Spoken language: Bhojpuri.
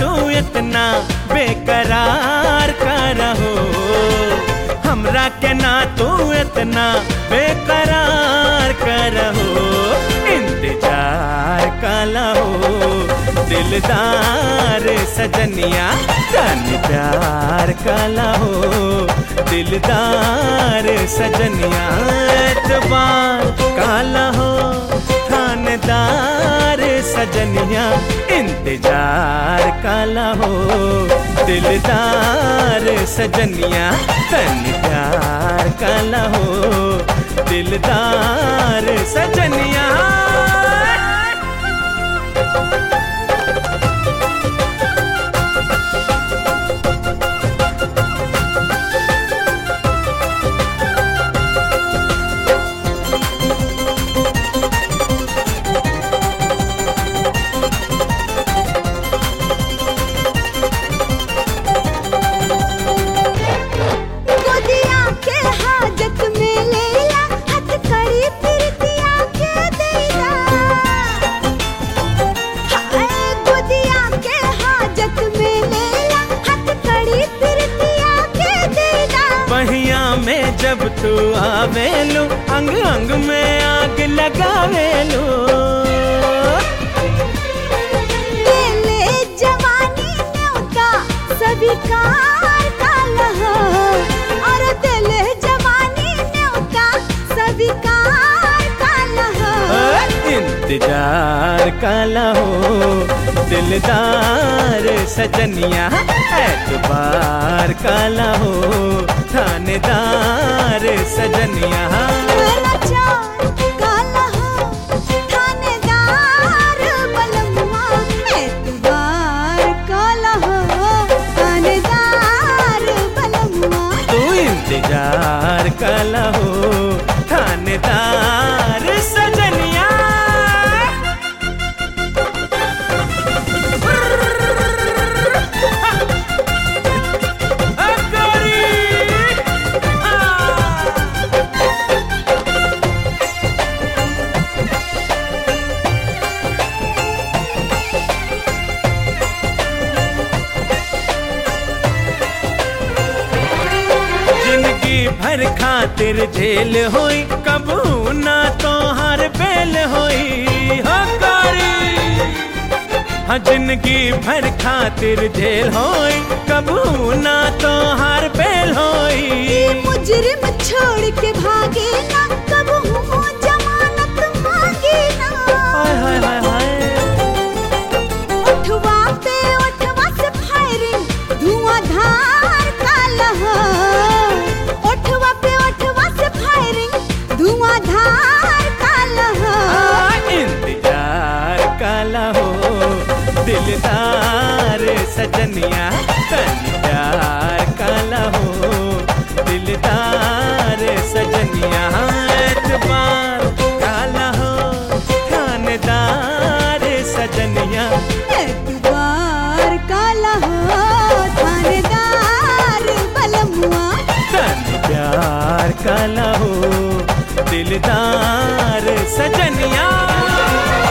तू इतना बेकरार का रहो हमरा के ना तू इतना बेकरार का रहो इंतजार का लहो दिलदार सजनिया तन प्यार का लहो दिलदार सजनिया एतबार का लहो थानदार सजनिया इंतजार का लहो दिलदार सजनिया तन प्यार का लहो दिलदार सजनिया गोदिया के हाजत में लेला हथ कड़ी फिरतिया के देला हाय गोदिया के हाजत में लेला हथ कड़ी फिरतिया के देला पहिया में जब तू आवेलू अंग अंग में आग लगावेलू ले जवानी न्योता सभी कार का लहो और दिल जवानी न्योता सभी कार का लहो इंतजार का लहो दिलदार सजनिया एतबार का लहो थानेदार सजनिया लाचार काला हो थानेदार बलमुआ एतबार काला हो थानेदार बलमुआ तू इंतजार का लहो थानेदार सजनिया जिंदगी भर खातिर झेल होई कबू ना तो हर बेल होई हो कारी हाँ जिंदगी भर खातिर झेल होई कबू ना तो हर बेल होई मुजरिम छोड़ के भागे ना कब हूँ जमानत मांगे ना हाय हाय हाय हाय उठवा पे उठवा से फायरिंग धुआंधार काला हो उठवा पे उठवा से फायरिंग धुआंधार काला हो आ, इंतजार काला हो दिलदार सजनिया तन प्यार काला हो दिलदार सजनिया एतबार काला हो थानेदार सजनिया एतबार काला हो थानेदार बलमुआ तन प्यार काला हो दिलदार सजनिया